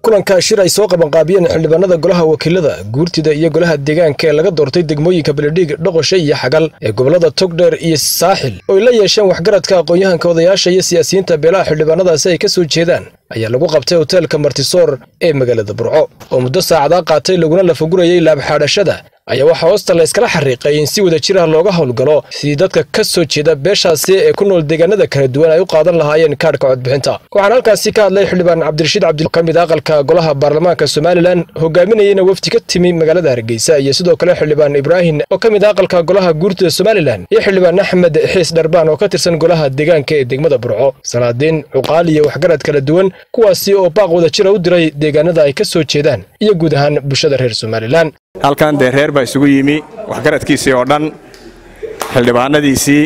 kulanka shir ay soo qabanqaabiyeen xildhibaanada golaha wakiilada guurtida iyo golaha deegaanka ee laga doortay degmooyinka beledhiig dhoqoshe iyo xagal ee gobolada togdheer iyo saaxil ooy la yeesheen waxgaradka aqoon-yahanka odayaasha iyo siyaasiyiinta beelaha xildhibaanadaasi ay ka soo jeedaan ayaa lagu qabtay hoteelka martisoor ee magaalada burco oo muddo saacadaa qaatay laguna lafagurayay laabxaadhashada ayaa waxaa hoosta la yskala xariiqay in si wada jir ah looga howlgalo sidii dadka ka soo jeeda beeshaasi ee ku nool deegaanada kala duwan ay u qaadan lahaayeen kaadhka codbixinta waxaana halkaasi ka hadlay xildhibaan cabdirashiid cabdi ka mid aqalka golaha baarlamaanka somalilan hogaaminayana wafdi ka timi magaalada hargeysa iyo sidoo kale xildhibaan ibraahim oo ka mid aqalka golaha guurtida somalilan iyo xildhibaan axmed xiis dharbaan oo ka tirsan golaha deegaanka ee degmada burco salaadiin cuqaal iyo waxgarad kala duwan kuwaasi oo baaq wada jira u diray deegaanada ay ka soo jeedaan iyo guud ahaan bulshada reer somalilan halkan dee reer baa isugu yimi waxgaradkiisii oo dhan xildhibaanadiisii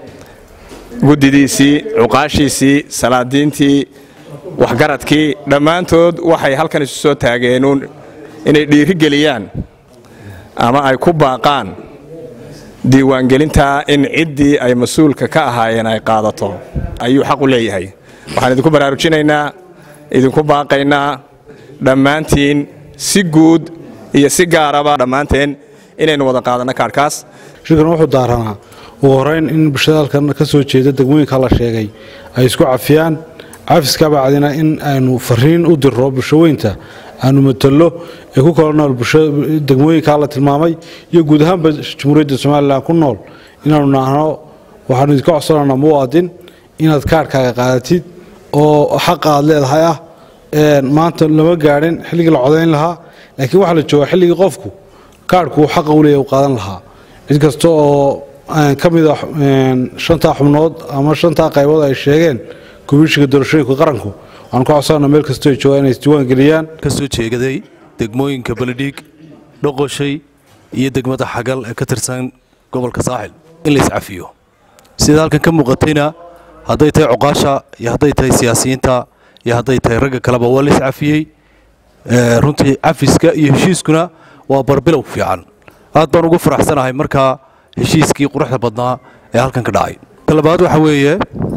guddidiisii cuqaashiisii salaadiintii waxgaradkii dhammaantood waxay halkan isu soo taageenuun inay dhiiri geliyaan ama ay ku baaqaan diiwaangelintaa in ciddii ay mas-uulka ka ahaayeen ay qaadato ayuu xaq u leeyahay waxaan idinku baraarujinaynaa idinku baaqaynaa dhammaantiin si guud iyo si gaaraba dhammaanteen inaynu wada qaadanno kaadhkaas shirkan wuxuu daaranaa ugu horayn in bulshada halkan ka soo jeeda degmooyinka la sheegay ay isku cafiyaan cafiska bacdina in aynu fariin u dirro bulshaweynta aanu matalo ee ku kala nool degmooyinkaa la tilmaamay iyo guud ahaanba jamhuuriyadda somalilan ku nool inaanu naahno waxaanu idinka codsananaa muwaadin inaad kaadhkaaga qaadatid oo xaqa aad leedahay ah maanta lama gaadhin xilligii la codayn lahaa laakiin waxaa la joogaa xilligii qofku kaadhku uu xaqa u leeyahy u qaadan lahaa cid kasta oo ka mid a shantaa xubnood ama shantaa qaybood ay sheegeen komishiga doorashooyinka qaranku waxaan ku codsana meel kastoo ay joogaan inay isdiiwaan geliyaan ka soo jeegaday degmooyinka beledhiig dhoqoshay iyo degmada xagal ee ka tirsan gobolka saaxil in la iscafiyo sida halkan ka muuqatayna hadday tahay cuqaasha iyo hadday tahay siyaasiyiinta iyo hadday tahay ragga kaleba waa la iscafiyey runtii cafiska iyo heshiiskuna waa barbilow fiican aad baan ugu faraxsanahay markaa heshiiskii quruxda badnaa ee halkan ka dhacay talabaad waxaa weeye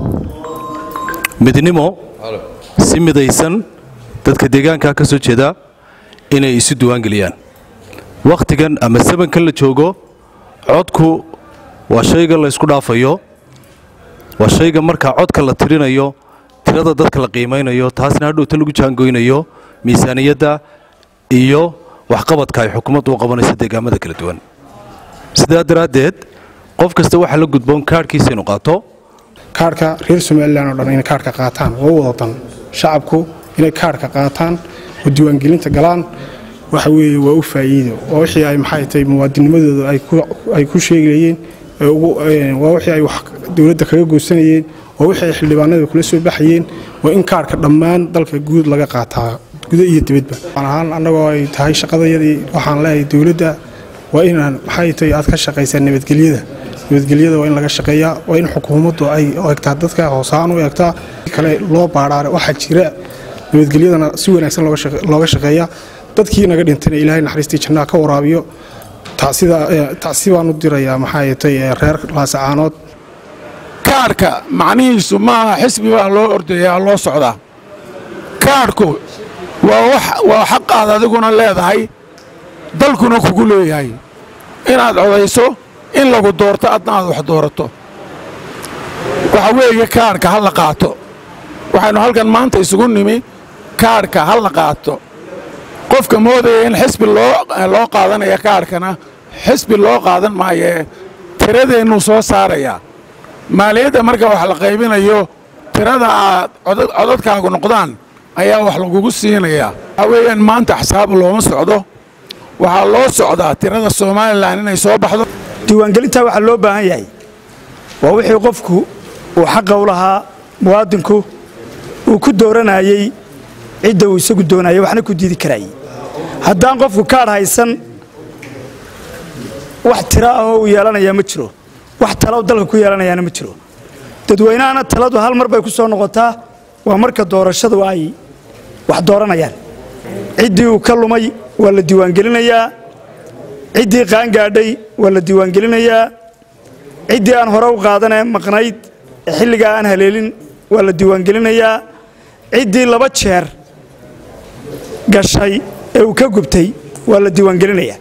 midnimo si midaysan dadka deegaanka ka soo jeeda inay isu diiwaangeliyaan wakhtigan ama sabankan la joogo codku waa shayga la ysku dhaafayo waa shayga markaa codka la tirinayo tirada dadka la qiimaynayo taasna hadhowta lagu jaangoynayo miisaaniyadda iyo waxqabadka ay xukuumaddu u qabanayso deegaamada kala duwan sidaa daraaddeed qof kasta waxaa la gudboon kaadhkiisa inu qaato kaadhka reer somalilan oo dhan inay kaadhka qaataan waa u wadadan shacabku inay kaadhka qaataan oo diiwaangelinta galaan waxa weeye waa u faa'iido waa wixii ay maxay tahay muwaadinimadooda ay ku sheegayeen waa wixii ay wax dowladda kaga goosanayeen waa wixii ay xildhibaanada kula soo baxayeen waa in kaadhka dhammaan dalka guud laga qaataa gudo iyo dibadba ahaan annagoo ay tahay shaqadayadii waxaan leeyahay dowladda waa inaan maxay tahay aad ka shaqaysaa nabadgelyada nabadgelyada waa in laga shaqeeyaa waa in xukuumaddu ay egtaa dadka hoosahaan u egtaa kale loo baadhaare waxaa jira nabadgelyadana si wanaagsan looga shaqeeyaa dadkii naga dhintayna ilaahay naxariistii jannaha ka waraabiyo tacsi baan u dirayaa maxay tahay reer laasacaanood kaadhka macnihiisu maaha xisbi baa loo ordayaa loo socdaa kaadhku waa xaqaad adiguna leedahay dalkuna kugu leeyahay inaad codayso in lagu doorto adna aad wax doorato waxa weeye kaadhka ha la qaato waxaynu halkan maanta isugu nimi kaadhka ha la qaato qofka moodaya in xisbi loo qaadanaya kaadhkana xisbi loo qaadan maayee tiradeennuu soo saarayaa maaliyadda marka wax la qaybinayo tirada aad codadkaagu noqdaan ayaa wax lagugu siinayaa waxaa weeyaan maanta axsaab looma socdo waxaa loo socdaa tirada somalilan inay soo baxdo diiwaangelintaa waxaa loo baahan yahay waa wixii qofku uu xaqa u lahaa muwaadinku uu ku dooranayey cidda uu isagu doonayay waxna ku diidi karayay haddaan qofku kaadh haysan wax tira ah oo uu yeelanayaa ma jiro wax talo dalka ku yeelanayaana ma jiro dadweynahana taladu hal mar bay ku soo noqotaa waa marka doorashadu ay wax dooranayaan ciddii uu ka lumay waa la diiwaangelinayaa ciddii qaangaadhay waa la diiwaangelinayaa ciddii aan hore u qaadanee maqnayd ee xilligaa aan haleelin waa la diiwaangelinayaa ciddii laba jeer gashay ee uu ka gubtay waa la diiwaangelinayaa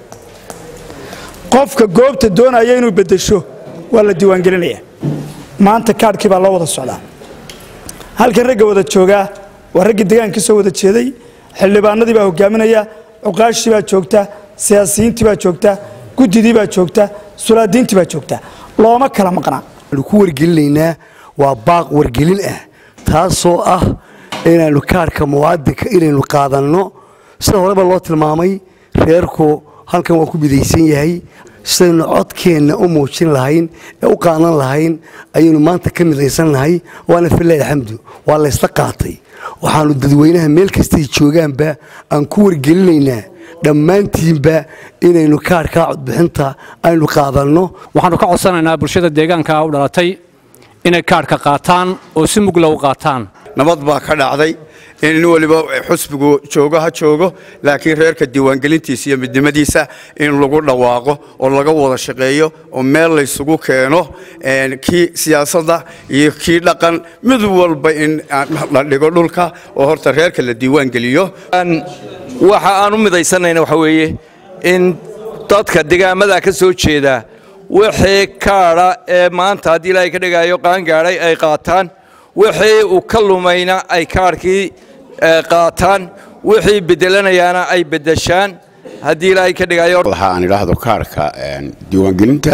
qofka goobta doonaya inuu beddesho waa la diiwaangelinayaa maanta kaadhkii baa loo wada socdaa halkan ragga wada joogaa waa raggii deegaankii soo wada jeeday xildhibaanadii baa hogaaminaya cuqaashii baa joogta siyaasiyiintii baa joogta guddidii baa joogta sulaadiintii baa joogta looma kala maqnaa waxaanu ku wargelinaynaa waa baaq wargelin ah taasoo ah inaannu kaadhka muwaadinka inaynu qaadanno sida horeba loo tilmaamay reerku halkan waa ku midaysan yahay sidaynu codkeenna u muujin lahayn ee u qaadan lahayn ayaynu maanta ka midaysannahay waana filahi alxamdu waa laysla qaatay waxaannu dadweynaha meel kastay joogaanba aan ku wargelinaynaa dhammaantiinba inaynu kaadhkaa codbixinta aynu qaadanno waxaannu ka codsanaynaa bulshada deegaanka u dhalatay inay kaadhka qaataan oo si mugla u qaataan nabad baa ka dhacday in nin waliba xusbigu joogo ha joogo laakiin reerka diiwaangelintiisa iyo midnimadiisa in lagu dhawaaqo oo laga wada shaqeeyo oo meel laysugu keeno kii siyaasadda iyo kii dhaqan mid walba in la dhigo dhulka oo horta reerka la diiwaangeliyo waxa aan u midaysanayna waxa weeye in dadka degaamada ka soo jeeda wixii kaadha ee maanta haddii ilaahay ka dhigaayo qaangaadhay ay qaataan wixii uu ka lumayna ay kaadhkii qaataan wixii bedelanayaana ay beddeshaan haddii ilaahay ka dhigayo aan idhaahdo kaadhka diiwaangelinta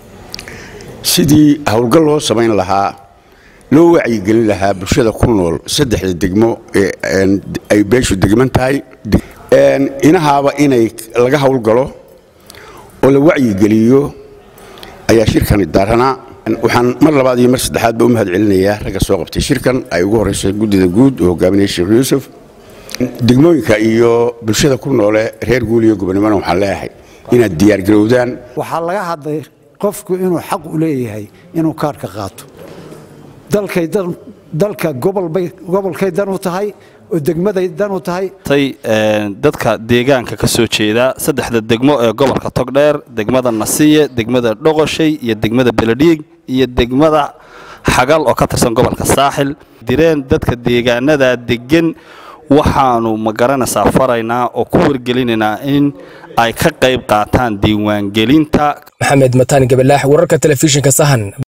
sidii howlgal loo samayn lahaa loo wacyigelin lahaa bulshada ku nool saddexda degmo ee ay beeshu degman tahay inahaaba inay laga howlgalo oo la wacyigeliyo ayaa shirkani daaranaa waxaan mar labaad iyo mar saddexaadba u mahad celinayaa ragga soo qabtay shirkan ay ugu horraysa guddida guud oo hogaaminaya sheekh yuusuf degmooyinka iyo bulshada ku noole reer guul iyo gobonimona waxaan leeyahay inaad diyaargarowdaan waxaa laga hadlay qofku inuu xaq u leeyahay inuu kaadhka qaato dalka gobolkay dan u tahay oo degmaday dan u tahay dadka deegaanka ka soo jeeda saddexda degmo ee gobolka togdheer degmada nasiye degmada dhoqoshay iyo degmada beledhiig iyo degmada xagal oo ka tirsan gobolka saaxil direen dadka deegaanada degan waxaanu ma garanaysaa faraynaa oo ku wargelinaynaa in ay ka qayb qaataan diiwaangelinta maxamed mataan gabalaax wararka telefishinka sahan